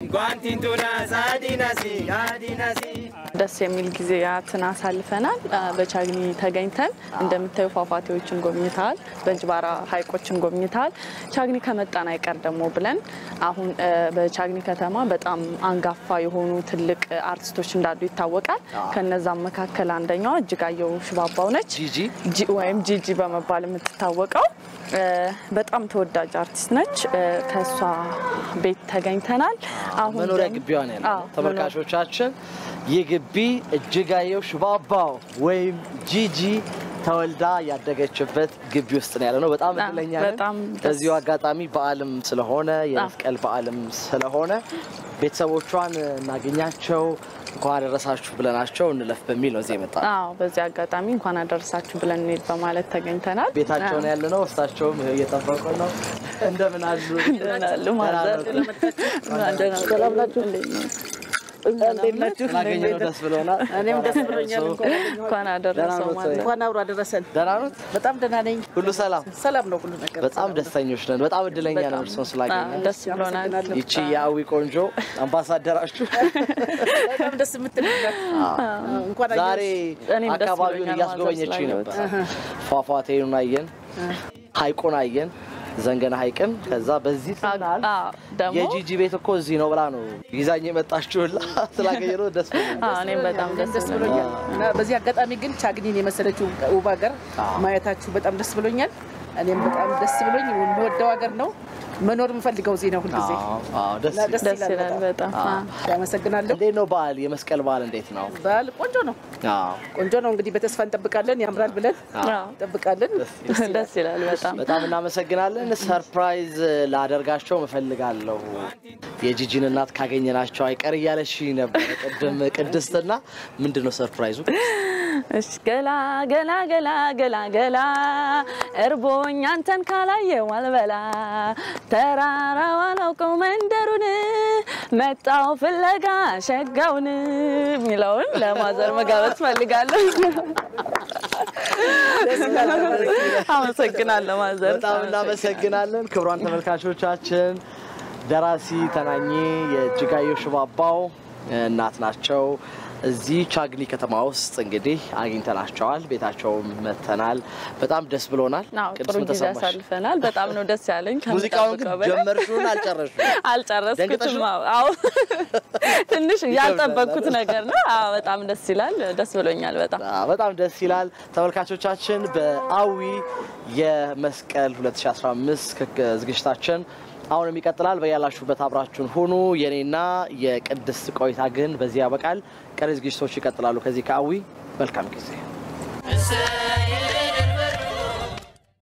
ደስ የሚል ጊዜያትን አሳልፈናል። በቻግኒ ተገኝተን እንደምታዩ ፏፏቴዎችን ጎብኝተሃል፣ በእንጅባራ ሐይቆችን ጎብኝተሃል። ቻግኒ ከመጣን አይቀር ደግሞ ብለን አሁን በቻግኒ ከተማ በጣም አንጋፋ የሆኑ ትልቅ አርቲስቶች እንዳሉ ይታወቃል። ከነዛም መካከል አንደኛዋ እጅጋየሁ ሽባባው ነች ጂጂ ወይም ጂጂ በመባል የምትታወቀው በጣም ተወዳጅ አርቲስት ነች። ከእሷ ቤት ተገኝተናል። አሁን መኖሪያ ደግሞ- ግቢዋ ነው ያለው። አዎ፣ ተመልካቾቻችን ይህ ግቢ እጅጋየሁ ሽባባው ወይም ጂጂ ተወልዳ ያደገችበት ግቢ ውስጥ ነው ያለ ነው። በጣም አዎ፣ እድለኛ በጣም ነን። ደስ- በዚሁ አጋጣሚ በዓልም ስለሆነ የመስቀል በዓልም ስለሆነ ቤተሰቦቿን እናገኛቸው እንኳን አደረሳችሁ ብለናቸው እንለፍ በሚል ነው እዚህ የመጣ ነው። አዎ በዚህ አጋጣሚ እንኳን አደረሳችሁ ብለን እንሂድ በማለት ተገኝተናል። ቤታቸው ነው ያለ ነው። እሳቸውም ይኸው እየጠበቁ ነው። እንደምን አሉ? ይሆናሉ ማዘር ሰላም ናችሁ? እንዴት ናችሁ? ስላገኘነው ደስ ብሎናል። እኔም ደስ ብሎኛል። እንኳን አደረሰው ደህና ማለት እንኳን አብሮ አደረሰን። ደህና ኖት? በጣም ደህና ነኝ። ሁሉ ሰላም? ሰላም ነው ሁሉ ነገር። በጣም ደስተኞች ነን። በጣም እድለኛ ነው እርስዎን ስላገኘን። ደስ ብሎናል። ይቺ የአዊ ቆንጆ አምባሳደራችሁ በጣም ደስ የምትል ናት። እንኳን ዛሬ እኔም ደስ አካባቢውን ብሎኛል እያስጎበኘችኝ ማዘር ነበር። ፏፏቴውን አየን፣ ሀይቁን አየን፣ ዘንገና ሀይቅን። ከዛ በዚህ ስናል አዎ፣ ደግሞ የጂጂ ቤት እኮ እዚህ ነው ብላ ነው ይዛኝ የመጣችሁላ። ስላገኘነው ደስ ብሎኛል። አዎ፣ እኔም በጣም እኔም ደስ ደስ ብሎኛል። ብሎኛል እና በዚህ አጋጣሚ ግን ቻግኒን የመሰለችው ውብ ሀገር ማየታችሁ በጣም ደስ ብሎኛል። እኔም በጣም ደስ ብሎኝ የምወደው ሀገር ነው። መኖር የምፈልገው እዚህ ነው ሁልጊዜ። አዎ፣ አዎ፣ ደስ እና ደስ ደስ ይላል ይላል በጣም አዎ። ያመሰግናለሁ። እንዴት ነው በዓል? የመስቀል በዓል እንዴት ነው? በዓል ቆንጆ ነው፣ አዎ፣ ቆንጆ ነው። እንግዲህ በተስፋ እንጠብቃለን። ያምራል ብለን አዎ፣ እንጠብቃለን። ደስ ይላል በጣም በጣም እናመሰግናለን። ሰርፕራይዝ ላደርጋቸው እፈልጋለሁ። የጂጂን እናት ካገኘናቸው አይቀር እያለሽ ነበር ቅድም ቅድስትና። ምንድን ነው ሰርፕራይዙ? እሺ ገላ ገላ ገላ ገላ ገላ እርቦኝ አንተን ካላየው አልበላ ተራራው አላውቀው መንደሩን መጣው ፍለጋ ሸጋውን የሚለውን ለማዘር መጋበዝ ፈልጋለሁ። አመሰግናለሁ ማዘር። በጣም እናመሰግናለን። ክቡራን ተመልካቾቻችን ደራሲ ተናኜ የእጅጋየሁ ሽባባው እናት ናቸው። እዚህ ቻግኒ ከተማ ውስጥ እንግዲህ አግኝተናቸዋል። ቤታቸውም መተናል። በጣም ደስ ብሎናል። አዎ ቅዱስ ጥሩ ምን ጊዜ ተሰማሽ? አሳልፈናል። በጣም ነው ደስ ያለኝ። ሙዚቃውን ግን ከምጠብቀው በላይ። ጀመርሽውን አልጨረሽም? ደንግጠሽ አልጨረስኩትም። ነው? አዎ አዎ፣ ትንሽ ያልጠበቅኩት ነገር ነው። አዎ በጣም ደስ ይላል። ደስ ብሎኛል በጣም አዎ፣ በጣም ደስ ይላል። ተመልካቾቻችን በአዊ የመስቀል 2015 ክክ- ዝግጅታችን አሁንም ይቀጥላል። በያላችሁበት አብራችሁን ሁኑ። የኔና የቅድስት ቆይታ ግን በዚህ ያበቃል። ቀሪ ዝግጅቶች ይቀጥላሉ። ከዚህ ከአዊ መልካም ጊዜ